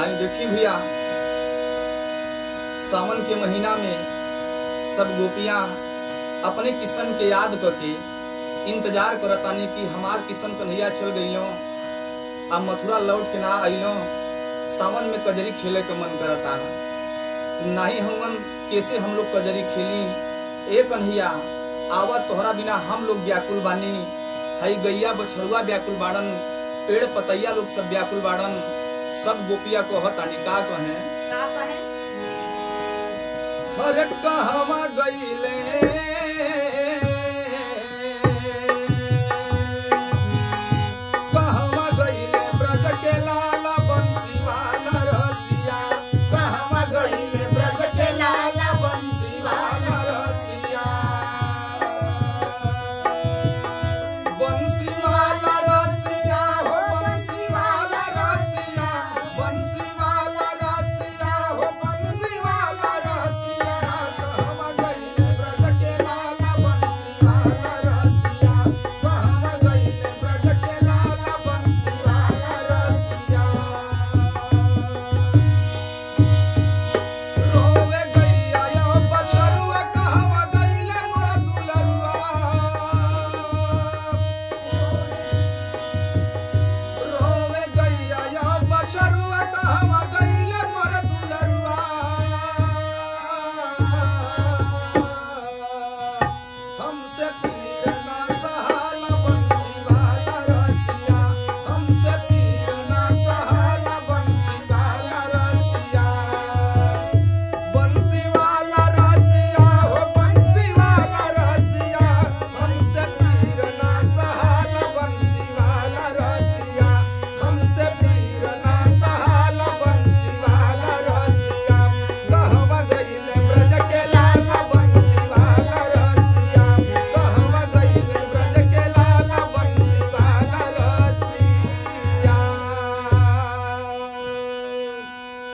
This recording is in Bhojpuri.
आई देखी भैया सावन के महीना में सब गोपियां अपने किशन के याद करके इंतजार करतानी कि हमार किशन कन्हैया चल गइलो आ मथुरा लौट के ना अइलो सावन में कजरी खेले के मन करता नहीं हमन कैसे हम लोग कजरी खेली ए कन्हैया आवा तोहरा बिना हम लोग व्याकुल बानी हई गैया बछरुआ व्याकुल बाड़न पेड़ पतैया लोग सब व्याकुल बाड़न सब गोपिया कहतानी का कहें का कहे हर कहवा गईले